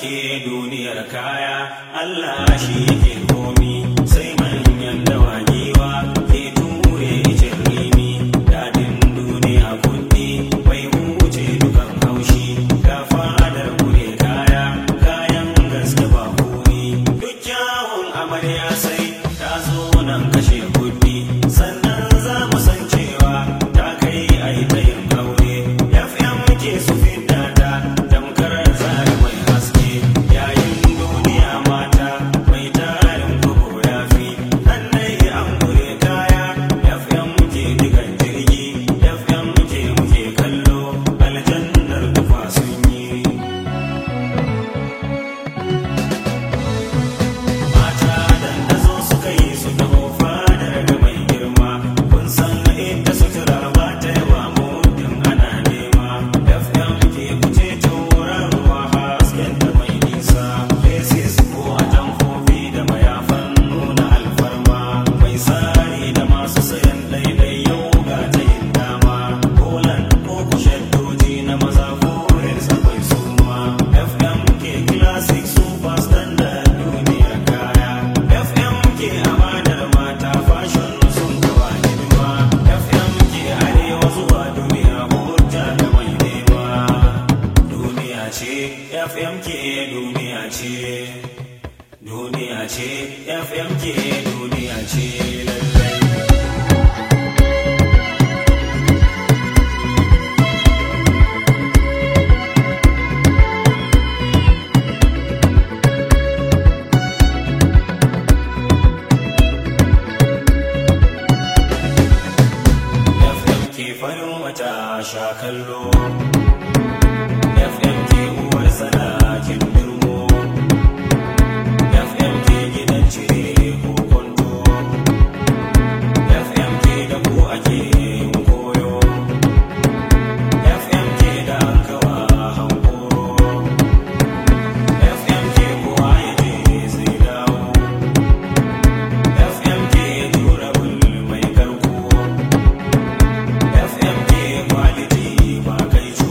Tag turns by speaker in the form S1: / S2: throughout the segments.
S1: ke duniyar kaya Allah shi yake komi sai manyan dawagiwa ke ture icin rimi dadin duniya kuɗi bai huce dukan haushi ga fadar kure kaya kayan gaske ba kuri duk kyawun amarya sai ta zo nan kashe kuɗi sannan za mu san cewa ta kai a yi ta yin aure fm ke su fidda ta tamkar zari mai haske yayin duniya mata mai tarin kuku ya fi annai an gure kaya fm ke digan jirgi fm ke muke kallo aljannar tufa sun yi mata dandazo suka yi su taho fadar da mai girma kun san inda sutura ba ta yawa muddin ana nema fm ke kuce taurarwa hasken da mai nisa faces ko a tamfofi da mayafan nuna alfarma mai tsari da masu sayan daidai yau ga ta yin dama kolan ko kushaddoji na maza forex akwai suma fm ke classic super standard duniyar kaya fm ke amanar mata fashion sun gaba hidima fm ke arewa zuwa duniya hujja da mai nema duniya ce fm ke duniya ce duniya ce fm ke duniya ce lallai FM ke farin wata sha kallo FM ke uwar sanakin birmo FM ke gidan cire ko kwanto FM ke da ku ake yin koyo FM ke da an kawa hankoro FM ke kowa ya je zai dawo FM ke tura mai karko FMK quality ba kai cu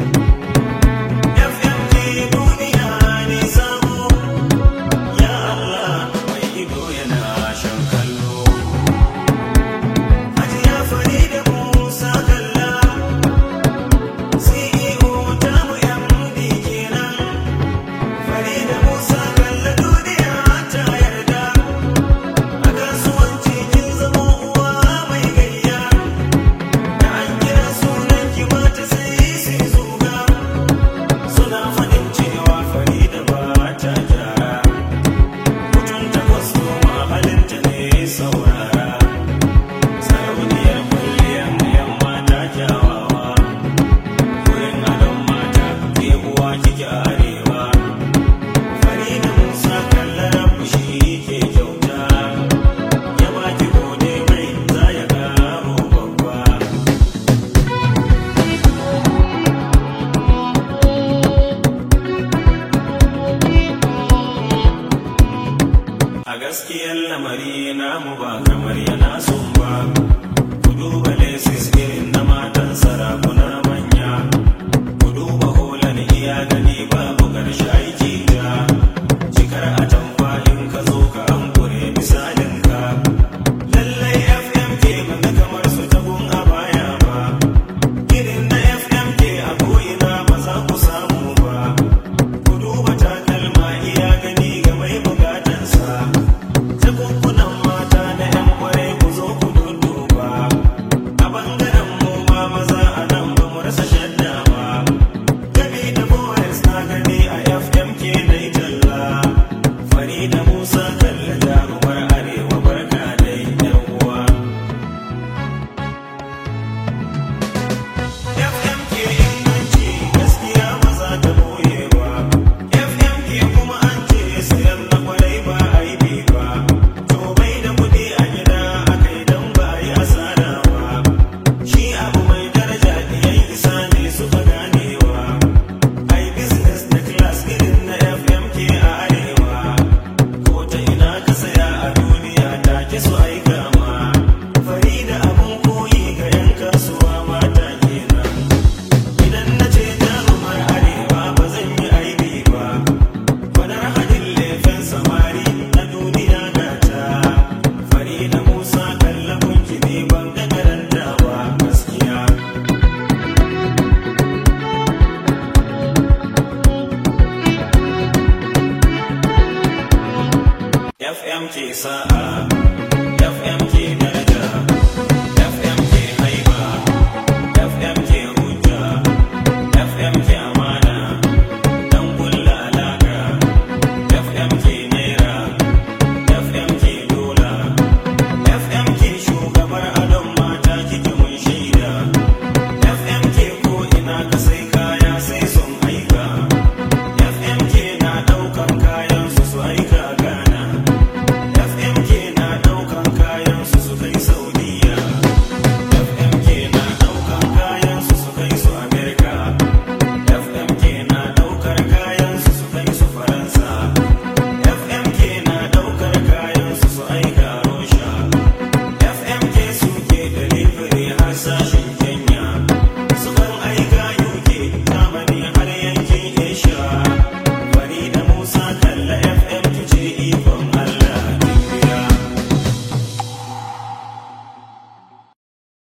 S1: FMK duniya ne sabo Ya Allah mai ido yana shan kallo Hajiya Farida Musa Kalla CEO ta mu MD kenan Farida Musa Kalla duniya ta yarda A kasuwanci kin zama uwa mai gayya Da an kira sunan ki mata sai su zuga Suna faɗin cewa Farida ba ta gyara Mutum takwas goma halinta ne saurara Sarauniyar kwalliyar yan mata kyawawa Wurin adon mata ke uwa kike arewa Farida Musa kallar shi ke kyauta Ya baki gode mai za ya karo babba A gaskiyar lamari namu ba kamar yana son ba. Ku duba lesis irin na matan sarakuna manya. Ku duba holan iya gani babu ƙarshe aiki ta. Cikar atamfa in ka zo ka hankure misalin ka. Lallai FMK banga kamar su tabun a baya ba. Irin na FMK a ko'ina ba za ku samu ba. Ku duba takalma iya gani ga mai bukatansa. Jakunkunan mata na 'yan kwarai ku zo ku dudduba. A bangaren FM ke sa'a